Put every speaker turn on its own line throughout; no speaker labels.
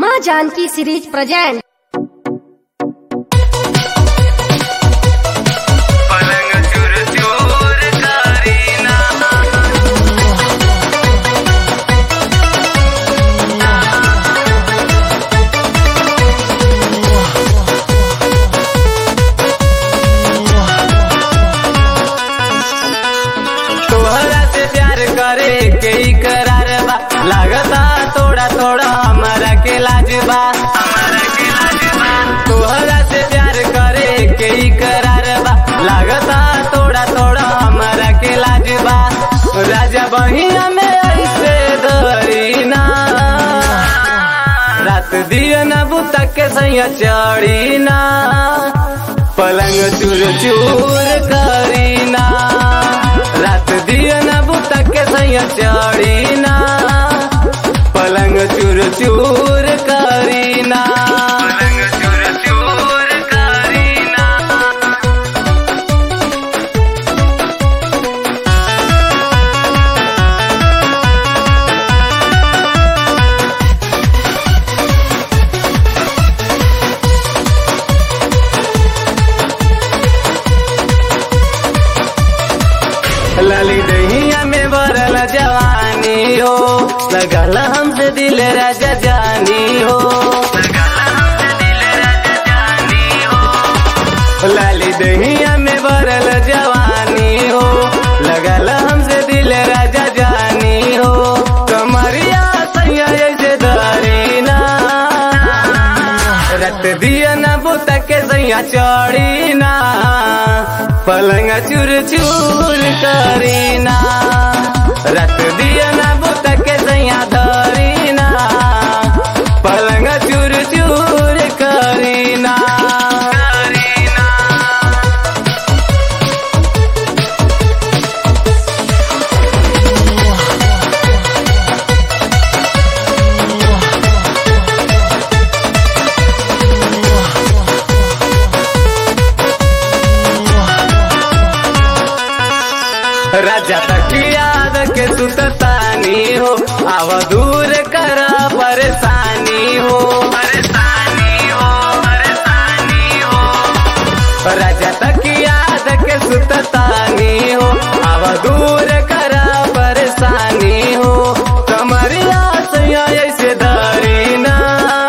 माँ Janaki series present
पलंग चूर चूर करीना तोहरा से प्यार करे के ही करार बा लागता थोड़ा थोड़ा हमारा के लाज बा हमारा के लाज बा तोहरा से प्यार करे के ही करार बा लागता थोड़ा थोड़ा हमारा के लाज बा राजा बहिया में ऐसे धरी ना रात दिया ना बुता के सैया चढ़ी ना पलंग चूर चूर करी ना रात दिया ना बुता के सैया चढ़ी ना पलंग चूर चूर करी ना पलंग चूर चूर करी ना लाली दहिया में भरल जवानी हो लगल हमसे दिल राजा जानी हो लाली दहिया में भरल जवानी हो लगल हमसे दिल राजा जानी हो कमरिया सैया ऐसे धरी ना रत दिया ना बुता के सैया चढ़ी ना पलंग चूर चूर करी ना रत दिया ना बुता के सैया धरी ना पलंग चूर चूर करी ना करी ना राजा तक याद के सुततानी हो आव दूर कर परेशानी हो परेशानी हो परेशानी हो राजा तक याद के सुततानी हो आव दूर कर परेशानी हो कमरिया सैया ऐसे धरी ना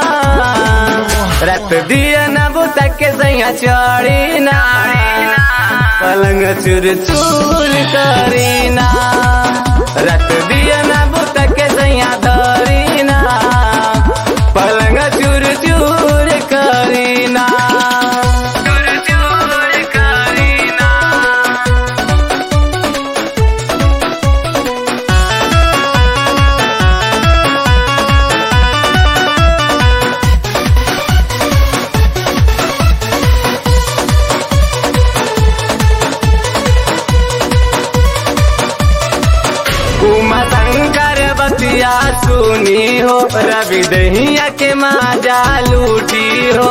रत दिया ना बुता के सैया चढ़ी ना पलंग चूर चूर करी ना रत दिया ना बुता के सैया धरी ना पलंग चूर चूर करी ना चूर चूर करी ना उमा शंकर बतिया सुनी हो रवि दहिया के माजा लूटी हो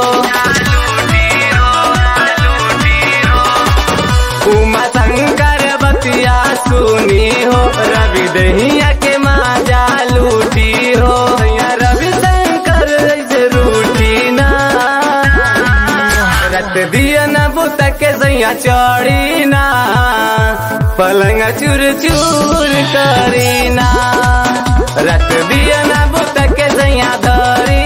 उमा शंकर बतिया सुनी हो रवि दहिया के माजा लूटी हो या रवि शंकर ऐसे रूठी ना रत दिया ना बुता के सैया चढ़ी ना पलंग चूर चूर करी ना रत दिया ना बुता के सैया धरी